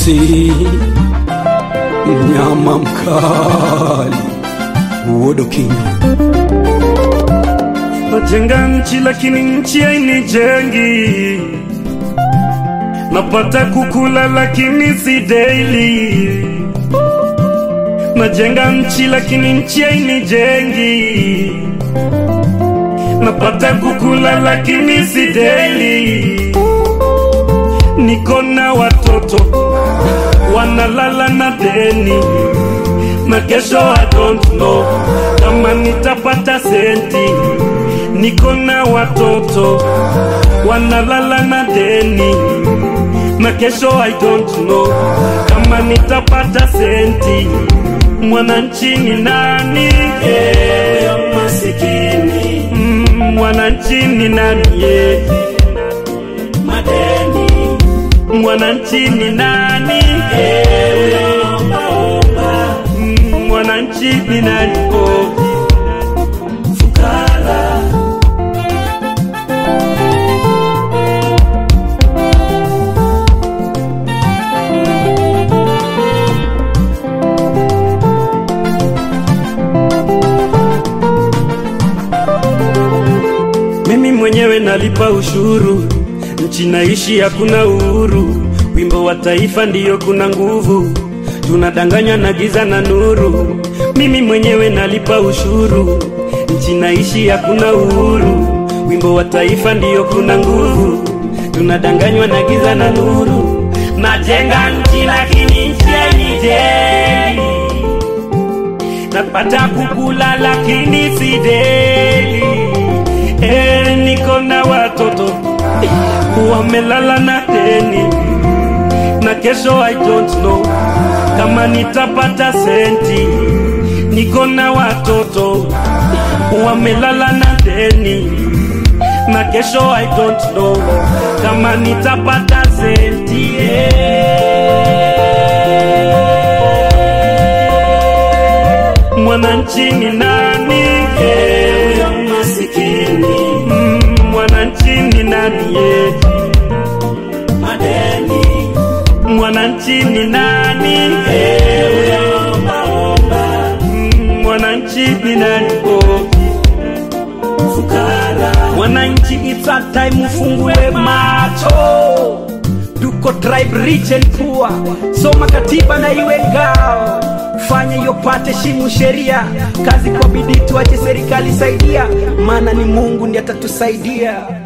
sauti mnyama mkali Wodo King Najenga nchi lakini nchi hainijengi, napata kukula lakini si daily. Najenga nchi lakini nchi hainijengi, napata kukula lakini si daily. Niko na watoto wanalala na deni, na kesho I don't know kama nitapata senti. Niko na watoto wanalala na deni, na kesho I don't know kama nitapata senti. Mwananchi ni nani? Eh, masikini. Mm, Mwananchi ni nani? Eh, madeni. Mwananchi ni nani? Eh, ombaomba. Mm, Mwananchi ni nani? Oh, fukara. Mimi mwenyewe nalipa ushuru, nchi naishi hakuna uhuru. Wimbo wa taifa ndiyo kuna nguvu, tunadanganywa na giza na nuru. Mimi mwenyewe nalipa ushuru, nchi naishi hakuna uhuru. Wimbo wa taifa ndiyo kuna nguvu, tunadanganywa na giza na nuru. Najenga nchi lakini nchi hainijengi napata kukula lakini si deli. Eh, niko na watoto wamelala na deni, na kesho I don't know kama nitapata senti. Niko na watoto wamelala na deni, na kesho I don't know kama nitapata senti. Eh, Mwananchi ni nani? Eh, huyo masikini. Mm, Mwananchi ni nani? Eh, madeni. Mwananchi ni nani? Eh, huyo ombaomba. Mm, Mwananchi ni nani? Oh, fukara. Wananchi, it's a time ufungue macho, tuko tribe rich and poor. Soma katiba na iwe ngao, fanya yopate, shimu sheria, kazi kwa bidii, tuache serikali saidia, maana ni Mungu ndiye atatusaidia.